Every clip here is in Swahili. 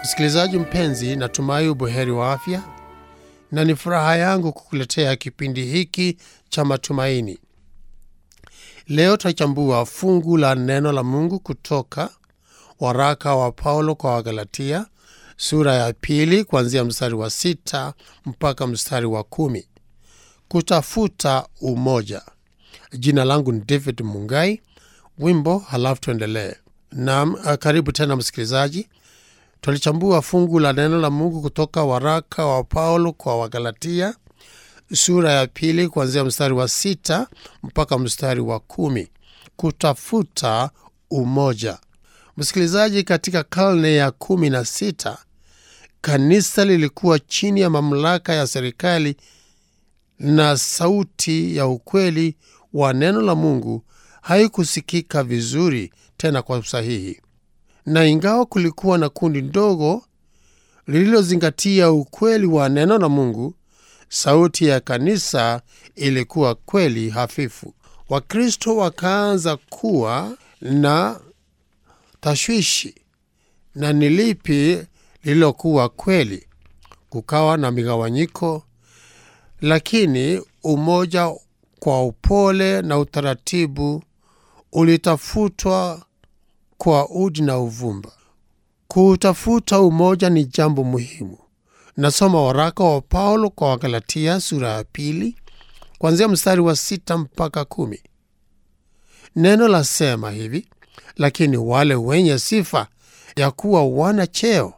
Msikilizaji mpenzi, natumai ubuheri wa afya, na ni furaha yangu kukuletea kipindi hiki cha matumaini. Leo tutachambua fungu la neno la Mungu kutoka waraka wa Paulo kwa Wagalatia sura ya pili kuanzia mstari wa sita mpaka mstari wa kumi. Kutafuta umoja. Jina langu ni David Mungai. Wimbo halafu tuendelee. Naam, karibu tena msikilizaji. Tulichambua fungu la neno la Mungu kutoka waraka wa Paulo kwa Wagalatia sura ya pili kuanzia mstari wa sita mpaka mstari wa kumi. Kutafuta umoja. Msikilizaji, katika karne ya kumi na sita kanisa lilikuwa chini ya mamlaka ya serikali na sauti ya ukweli wa neno la Mungu haikusikika vizuri tena kwa usahihi, na ingawa kulikuwa na kundi ndogo lililozingatia ukweli wa neno la Mungu, sauti ya kanisa ilikuwa kweli hafifu. Wakristo wakaanza kuwa na tashwishi na ni lipi lililokuwa kweli. Kukawa na migawanyiko, lakini umoja kwa upole na utaratibu ulitafutwa kwa udi na uvumba. Kuutafuta umoja ni jambo muhimu. Nasoma waraka wa Paulo kwa Wagalatia sura ya pili kuanzia mstari wa sita mpaka kumi. Neno lasema hivi: lakini wale wenye sifa ya kuwa wana cheo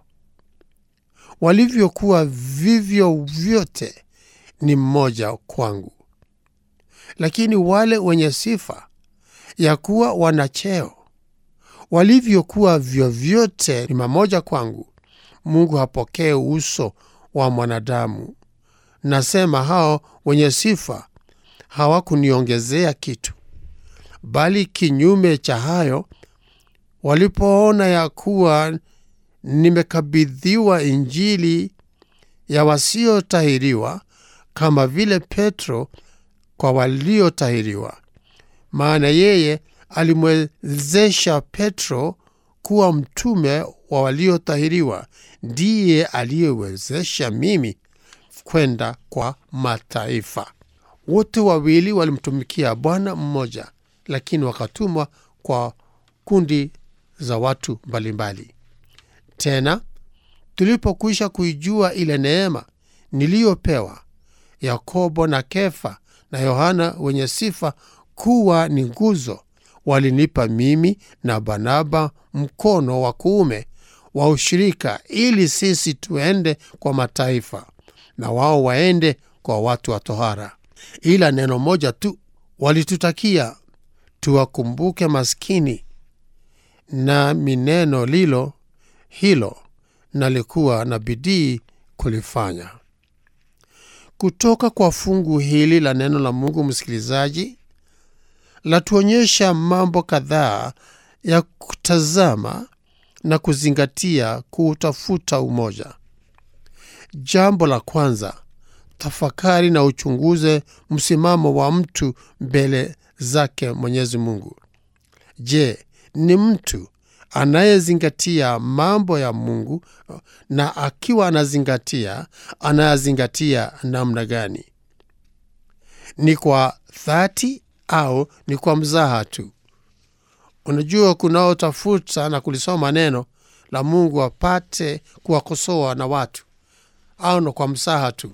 walivyokuwa vivyo vyote ni mmoja kwangu, lakini wale wenye sifa ya kuwa wana cheo walivyokuwa vyovyote ni mamoja kwangu. Mungu hapokee uso wa mwanadamu. Nasema hao wenye sifa hawakuniongezea kitu, bali kinyume cha hayo, walipoona ya kuwa nimekabidhiwa Injili ya wasiotahiriwa, kama vile Petro kwa waliotahiriwa. Maana yeye alimwezesha Petro kuwa mtume wa waliotahiriwa, ndiye aliyewezesha mimi kwenda kwa mataifa. Wote wawili walimtumikia Bwana mmoja, lakini wakatumwa kwa kundi za watu mbalimbali. Tena tulipokwisha kuijua ile neema niliyopewa, Yakobo na Kefa na Yohana wenye sifa kuwa ni nguzo, walinipa mimi na Barnaba mkono wa kuume wa ushirika, ili sisi tuende kwa mataifa na wao waende kwa watu wa tohara. Ila neno moja tu walitutakia, tuwakumbuke maskini, nami neno lilo hilo nalikuwa na bidii kulifanya. Kutoka kwa fungu hili la neno la Mungu, msikilizaji, latuonyesha mambo kadhaa ya kutazama na kuzingatia kuutafuta umoja. Jambo la kwanza, tafakari na uchunguze msimamo wa mtu mbele zake Mwenyezi Mungu. Je, ni mtu anayezingatia mambo ya Mungu? Na akiwa anazingatia, anayazingatia namna gani? Ni kwa dhati au ni kwa mzaha tu? Unajua, kunaotafuta na kulisoma neno la Mungu apate kuwakosoa na watu au na kwa msaha tu.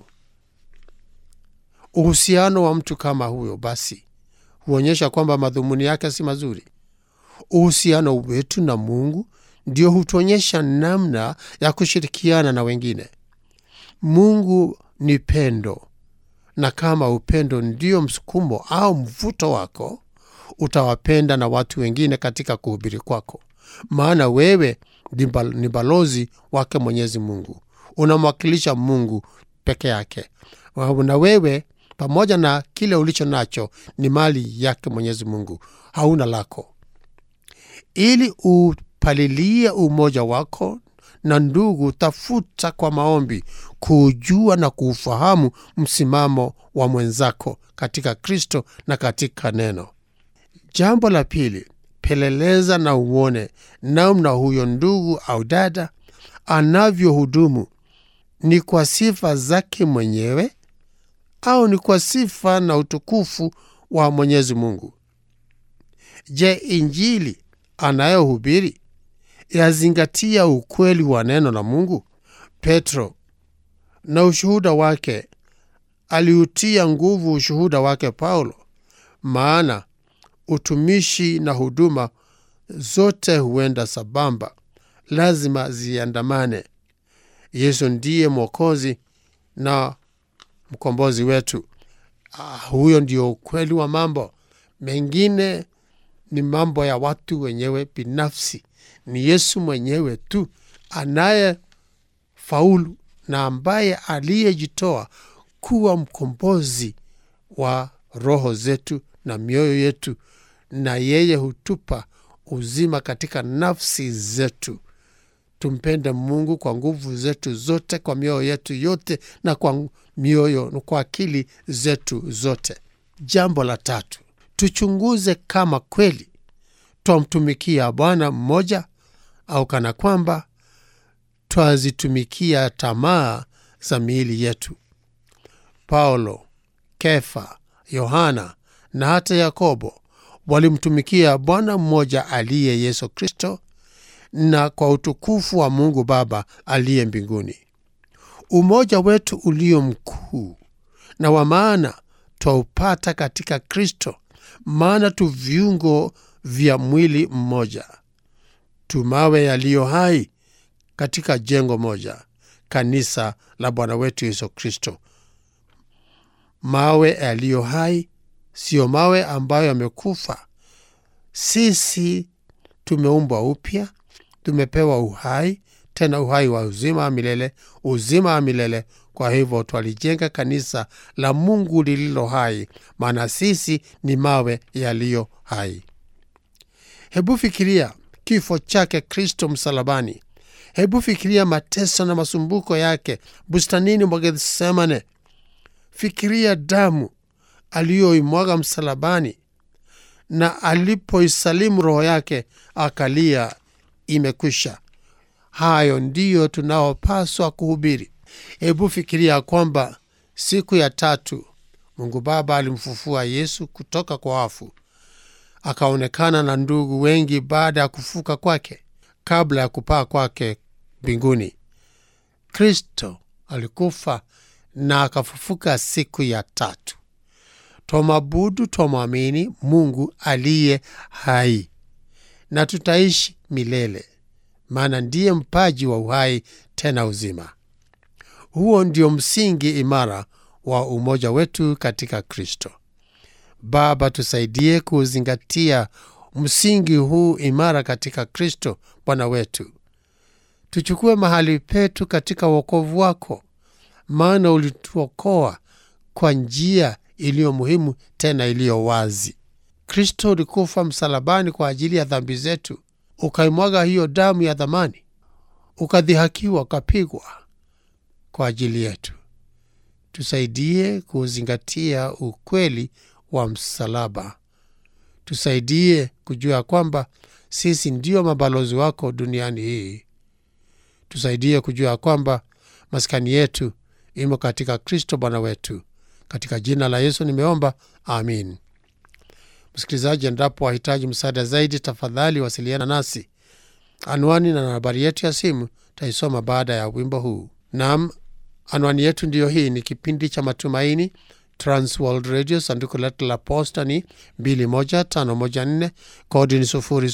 Uhusiano wa mtu kama huyo basi huonyesha kwamba madhumuni yake si mazuri. Uhusiano wetu na Mungu ndio hutuonyesha namna ya kushirikiana na wengine. Mungu ni pendo, na kama upendo ndio msukumo au mvuto wako, utawapenda na watu wengine katika kuhubiri kwako, maana wewe ni balozi wake Mwenyezi Mungu, unamwakilisha Mungu peke yake, na wewe pamoja na kile ulicho nacho ni mali yake Mwenyezi Mungu, hauna lako. Ili upalilie umoja wako na ndugu, tafuta kwa maombi kuujua na kuufahamu msimamo wa mwenzako katika Kristo na katika neno. Jambo la pili, peleleza na uone namna huyo ndugu au dada anavyohudumu ni kwa sifa zake mwenyewe au ni kwa sifa na utukufu wa Mwenyezi Mungu? Je, injili anayohubiri yazingatia ukweli wa neno la Mungu? Petro na ushuhuda wake aliutia nguvu ushuhuda wake Paulo, maana utumishi na huduma zote huenda sambamba, lazima ziandamane. Yesu ndiye Mwokozi na mkombozi wetu. Ah, huyo ndio ukweli wa mambo. Mengine ni mambo ya watu wenyewe binafsi. Ni Yesu mwenyewe tu anayefaulu na ambaye aliyejitoa kuwa mkombozi wa roho zetu na mioyo yetu, na yeye hutupa uzima katika nafsi zetu. Tumpende Mungu kwa nguvu zetu zote, kwa mioyo yetu yote, na kwa mioyo kwa akili zetu zote. Jambo la tatu, tuchunguze kama kweli twamtumikia Bwana mmoja au kana kwamba twazitumikia tamaa za miili yetu. Paulo, Kefa, Yohana na hata Yakobo walimtumikia Bwana mmoja aliye Yesu Kristo na kwa utukufu wa Mungu Baba aliye mbinguni. Umoja wetu ulio mkuu na wa maana twaupata katika Kristo, maana tu viungo vya mwili mmoja, tumawe yaliyo hai katika jengo moja, kanisa la Bwana wetu Yesu Kristo. Mawe yaliyo hai, siyo mawe ambayo yamekufa. Sisi tumeumbwa upya, tumepewa uhai, tena uhai wa uzima wa milele, uzima wa milele. Kwa hivyo twalijenga kanisa la Mungu lililo hai, maana sisi ni mawe yaliyo hai. Hebu fikiria kifo chake Kristo msalabani. Hebu fikiria mateso na masumbuko yake bustanini mwa Gethsemane. Fikiria damu aliyoimwaga msalabani, na alipoisalimu roho yake akalia, imekwisha. Hayo ndiyo tunaopaswa kuhubiri. Hebu fikiria kwamba siku ya tatu Mungu Baba alimfufua Yesu kutoka kwa wafu, akaonekana na ndugu wengi baada ya kufuka kwake, kabla ya kupaa kwake mbinguni. Kristo alikufa na akafufuka siku ya tatu. Twamwabudu, twamwamini Mungu aliye hai na tutaishi milele, maana ndiye mpaji wa uhai tena uzima. Huo ndio msingi imara wa umoja wetu katika Kristo. Baba, tusaidie kuzingatia msingi huu imara katika Kristo Bwana wetu. Tuchukue mahali petu katika wokovu wako, maana ulituokoa kwa njia iliyo muhimu tena iliyo wazi. Kristo ulikufa msalabani kwa ajili ya dhambi zetu, ukaimwaga hiyo damu ya dhamani, ukadhihakiwa, ukapigwa kwa ajili yetu. Tusaidie kuzingatia ukweli wa msalaba. Tusaidie kujua kwamba sisi ndio mabalozi wako duniani hii. Tusaidie kujua kwamba maskani yetu imo katika Kristo Bwana wetu. Katika jina la Yesu nimeomba, amin. Msikilizaji, endapo wahitaji msaada zaidi, tafadhali wasiliana nasi. Anwani na nambari yetu ya simu taisoma baada ya wimbo huu. Naam, anwani yetu ndiyo hii. Ni kipindi cha Matumaini, Transworld Radio. Sanduku letu la posta ni 21514 kodi ni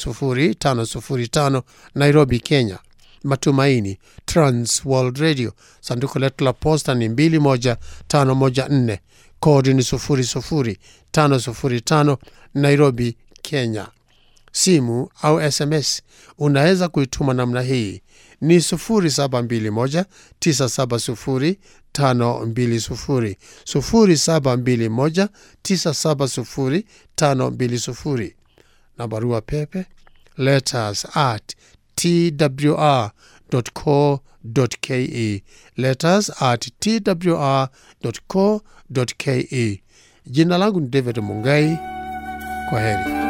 00505 Nairobi, Kenya. Matumaini, Transworld Radio. Sanduku letu la posta ni 21514 kodi ni 00505 Nairobi, Kenya. Simu au SMS unaweza kuituma namna hii ni 0721 970 520 0721 970 520 na barua pepe letters at twr.co.ke letters at twr.co.ke. Jina langu ni David Mungai. Kwa heri.